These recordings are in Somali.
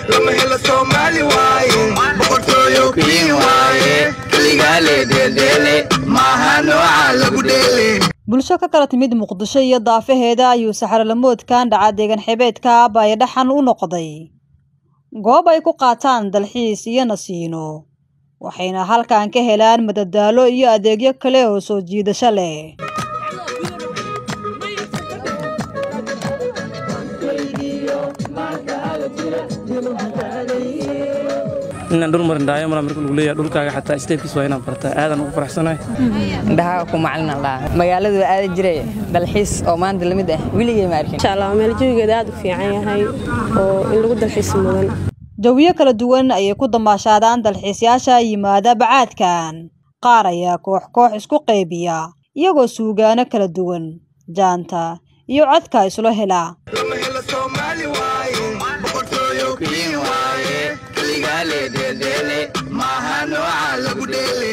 lama helo soomaali waaye boqortooyo queen waaye keligaa lee dheeldheele maaha nooca lagu dheele bulsho ka kala timid muqdisho iyo daafaheeda ayuu saxarolamoodkan dhaca deegan xebeedka baayadhaxan u noqday goob ay ku qaataan dalxiis iyo nasiino waxayna halkan ka helaan madadaalo iyo adeegyo kale oo soo jiidasho leh inaan dhul marin dhaayo mala marka lagu leeyahay dhulkaaga xataa steebkiis waa inaan bartaa aadan ugu faraxsanahay indhaha ku macalin allah magaaladu aada jiray dalxiis oo maanta lamid ah weligay ma arkin insha allah meel jawigeeda aad u fiican yahay oo in lagu dalxiis mudan jawiyo kala duwan ayay ku damaashaadaan dalxiisyaasha yimaada bacaadkan qaar ayaa koox koox isku qaybiya iyagoo suugaano kala duwan jaanta iyo codka islo hela lama helo soomaali waaye boqortooyo queen waaye keligaa lee dheeldheele maaha nooca lagu dheele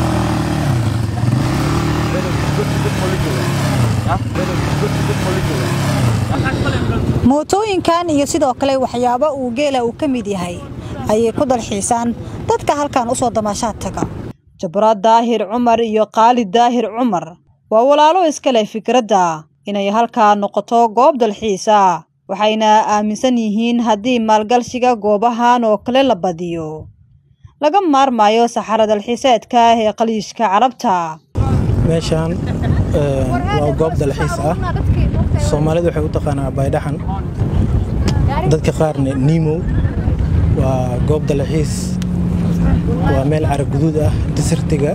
mootooyinkan iyo sidoo kale waxyaabo uu geela uu ka mid yahay ayay ku dalxiisaan dadka halkan u soo damaashaad taga jabraad daahir cumar iyo khaalid daahir cumar waa walaalo iska leh fikradda inay halkaa noqoto goob dalxiisa waxayna aaminsan yihiin haddii maalgashiga goobahan oo kale la badiyo laga maarmayo saxara dalxiiseedka ee qaliishka carabta meeshaan waa goob dalxiis ah soomaalidu waxay u taqaanaa baydhaxan dadka qaarna nimow waa goob dalxiis waa meel caraguduud ah disirtiga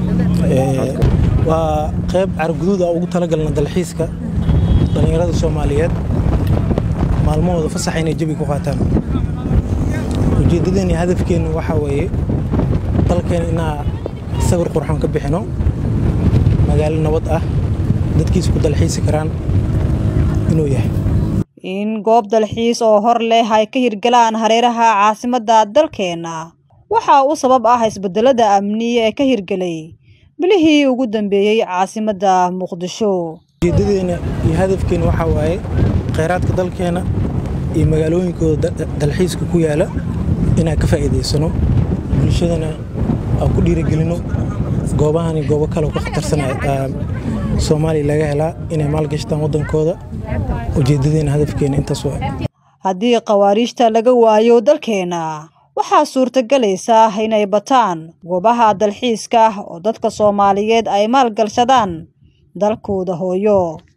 waa qayb caraguduud ah ugu talagalna dalxiiska dhallinyarada soomaaliyeed maalmahooda fasaxa inay jabi ku qaataan ujeeddadeen iyo hadafkeennu waxaa weeye dalkeena inaa sawir qurxoon ka bixino magaalo nabad ah dadkiisa ku dalxiisi karaan inuu yahay in goob dalxiis oo hor leh ay ka hirgalaan hareeraha caasimadda dalkeenna waxaa u sabab ah isbeddelada amni ee ka hirgelay bilihii ugu dambeeyey caasimadda muqdisho ujeeddadeena iyo hadafkeena waxaa waaye khayraadka dalkeena iyo magaalooyinkooda dalxiiska ku yaala inaan ka faa'iidaysano bulshadana aan ku dhiirigelino goobahani goobo kale ka khatarsanaya soomaaliya laga helaa inay maalgashtaan waddankooda ujeeddadeena hadafkeena intaas waa haddii khawaariijta laga waayo dalkeenna waxaa suurtagelaysa inay bataan goobaha dalxiiska oo dadka soomaaliyeed ay maalgashadaan dalkooda hooyo